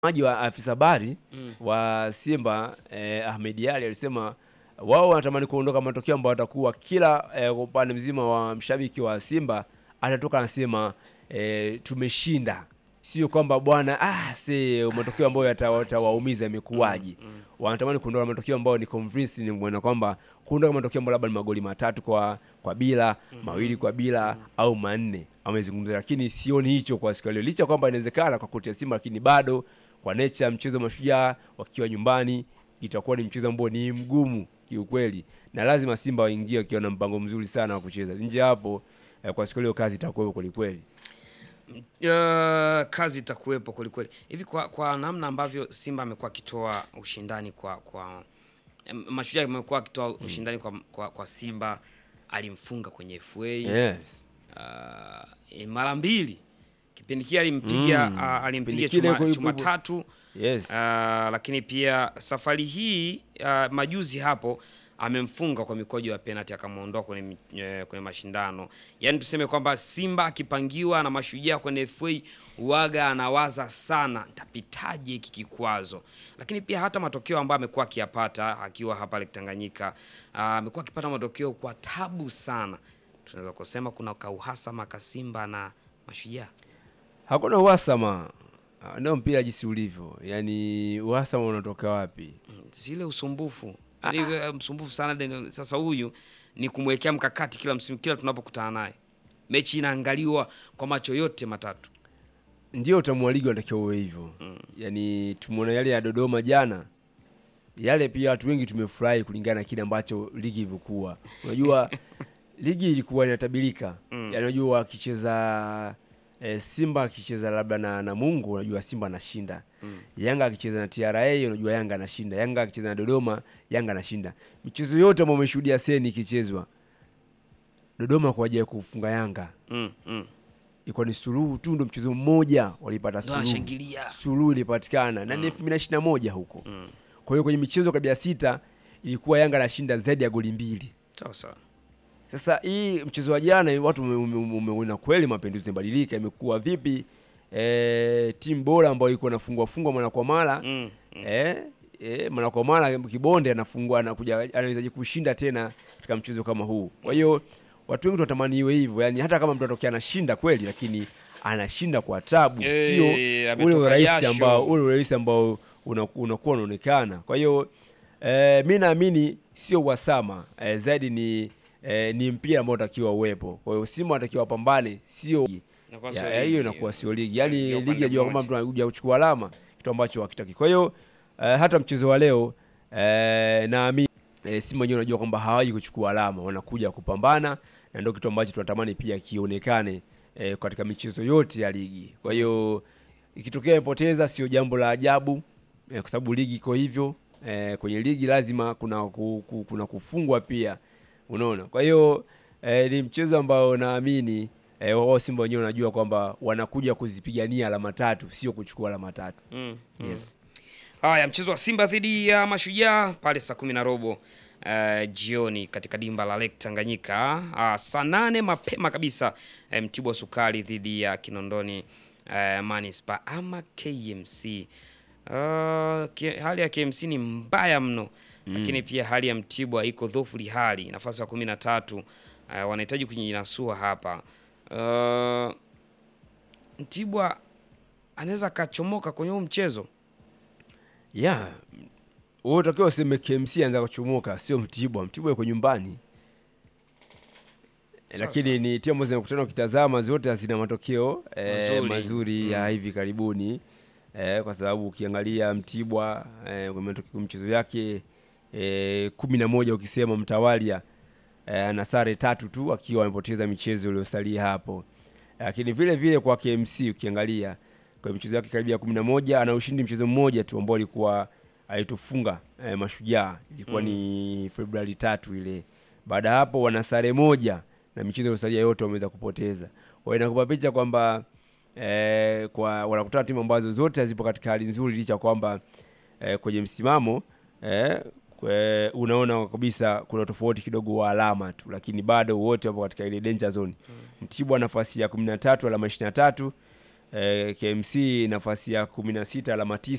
maji wa afisa habari Mm. wa Simba eh, Ahmed Ali alisema wao wanatamani kuondoka matokeo ambayo watakuwa kila eh, kwa upande mzima wa mshabiki wa Simba atatoka anasema eh, tumeshinda, sio kwamba bwana ah, se matokeo ambayo yata- yatawaumiza imekuwaje. Wanatamani kuondoka matokeo ambayo ni convincing, na kwamba kuondoka matokeo ambayo labda ni magoli matatu kwa kwa bila mawili kwa bila au manne amezungumza, lakini sioni hicho kwa siku ya leo, licha kwamba inawezekana kwa kocha Simba, lakini bado kwa nature ya mchezo wa mashujaa wakiwa nyumbani itakuwa ni mchezo ambao ni mgumu kiukweli, na lazima Simba waingie wakiwa na mpango mzuri sana wa kucheza. Nje hapo eh, kwa siku ya leo kazi itakuwa kweli kweli. Uh, kazi itakuwepo kwelikweli. Hivi kwa, kwa namna ambavyo Simba amekuwa akitoa ushindani kwa kwa em, Mashujaa amekuwa akitoa ushindani kwa, kwa, kwa Simba, alimfunga kwenye FA Yes. uh, mara mbili. Kipindi kile alimpiga Mm. uh, alimpiga Kipindi kile chuma, kwa- chuma tatu Yes. uh, lakini pia safari hii uh, majuzi hapo amemfunga kwa mikojo ya penalty akamwondoa kwenye, mi- eh, kwenye mashindano. Yaani tuseme kwamba Simba akipangiwa na Mashujaa kwenye FA uwaga anawaza sana ntapitaje hiki kikwazo, lakini pia hata matokeo ambayo amekuwa akiyapata akiwa hapa Lake Tanganyika ah, amekuwa akipata matokeo kwa tabu sana. Tunaweza kusema kuna kauhasama ka Simba na Mashujaa. Hakuna uhasama Ah, ndio mpira jinsi ulivyo, yaani uhasama unatoka wapi? zile usumbufu Yaani, eh, msumbufu sana Daniel. Sasa huyu ni kumwekea mkakati kila msimu, kila tunapokutana naye, mechi inaangaliwa kwa macho yote matatu. Ndio utamu wa ligi unatakiwa uwe hivyo. Yaani tumeona yale ya Dodoma jana, yale pia watu wengi tumefurahi kulingana na kile ambacho ligi ilivyokuwa. Unajua ligi ilikuwa inatabirika, yaani unajua akicheza eh, Simba akicheza labda na Namungo, unajua Simba anashinda. Yanga akicheza na TRA, unajua Yanga anashinda. Yanga akicheza na Dodoma, Yanga anashinda. Michezo yote ambayo umeshuhudia seni ikichezwa, Dodoma kwa ajili ya kufunga Yanga mm, mm. ilikuwa ni suluhu tu, ndo mchezo mmoja walipata Ndo suluhu anashangilia suluhu ilipatikana na ni elfu mbili na ishirini na moja huko. Kwa hiyo kwenye michezo kabla ya sita ilikuwa Yanga anashinda zaidi ya goli mbili. sawa sawa. Sasa hii mchezo wa jana watu ume- ume- umeona kweli mapinduzi yamebadilika, imekuwa vipi? E, timu bora ambayo ilikuwa inafungwa fungwa mara kwa mara Mm, eh, eh, mara kwa mara kibonde anafungua anakuja anawezaje kushinda tena katika mchezo kama huu. Kwa hiyo watu wengi tunatamani iwe hivyo, yani hata kama mtu atokea anashinda kweli, lakini anashinda kwa tabu, Eh, sio ule ametoka urahisi jasho. ambao ule urahisi ambao una- unakuwa unaonekana. Kwa hiyo eh, mi naamini sio uhasama eh, zaidi ni eh, ni mpira ambao unatakiwa uwepo. Kwa hiyo Simba wanatakiwa wapambane, sio Inakuwa ya- sio ya, ligi. hiyo inakuwa sio ligi, yaani Ligi ya ligi upande yajua kwamba mmoja. mtu anakuja kuchukua alama, kitu ambacho hakitaki. Kwa hiyo eh, hata mchezo wa leo eh, naamini eh, Simba wenyewe unajua kwamba hawaji kuchukua alama, wanakuja kupambana, na ndio kitu ambacho tunatamani pia kionekane eh, katika michezo yote ya ligi. Kwa hiyo ikitokea imepoteza sio jambo la ajabu eh, kwa sababu ligi iko hivyo eh, kwenye ligi lazima kuna ku, ku, kuna kufungwa pia, unaona. Kwa hiyo eh, ni mchezo ambao naamini eh, wao Simba wenyewe wanajua kwamba wanakuja kuzipigania alama tatu, sio kuchukua alama tatu. Mm, mm. Yes. Haya, mchezo wa Simba dhidi ya Mashujaa pale saa kumi na robo eh, jioni katika dimba la Lake Tanganyika. Ah, saa nane mapema kabisa eh, Mtibwa Sukari dhidi ya Kinondoni eh, Manispaa ama KMC. Ah, ki- hali ya KMC ni mbaya mno lakini pia hali ya Mtibwa iko dhofuli hali nafasi ya kumi na tatu eh, wanahitaji kujinasua hapa. Ah, Mtibwa anaweza akachomoka kwenye huu mchezo. Yeah. Wewe utakiwa useme KMC anza kuchomoka, sio Mtibwa. Mtibwa yuko nyumbani. Eh, Sawa, Lakini ni timu ambazo zinakutana ukitazama zote hazina matokeo eh, Mazuri. mazuri ya hivi karibuni eh, kwa sababu ukiangalia Mtibwa eh, kwa matokeo mchezo yake eh, kumi na moja ukisema mtawalia eh, ana sare tatu tu akiwa amepoteza michezo iliyosalia hapo, lakini vile vile kwa KMC ukiangalia kwa michezo yake karibia kumi na moja ana ushindi mchezo mmoja tu ambao alikuwa alitufunga eh, Mashujaa ilikuwa ni Februari tatu ile. Baada ya hapo wana sare moja na michezo iliyosalia yote wameweza kupoteza. Kwa hiyo inakupa picha kwamba eh, kwa wanakutana timu ambazo zote hazipo katika hali nzuri, licha ya kwamba eh, kwenye msimamo eh, kwe, unaona kabisa kuna tofauti kidogo wa alama tu, lakini bado wote wapo katika ile danger zone. Mtibwa nafasi ya kumi na tatu alama ishirini na tatu eh, KMC nafasi ya kumi na sita alama tisa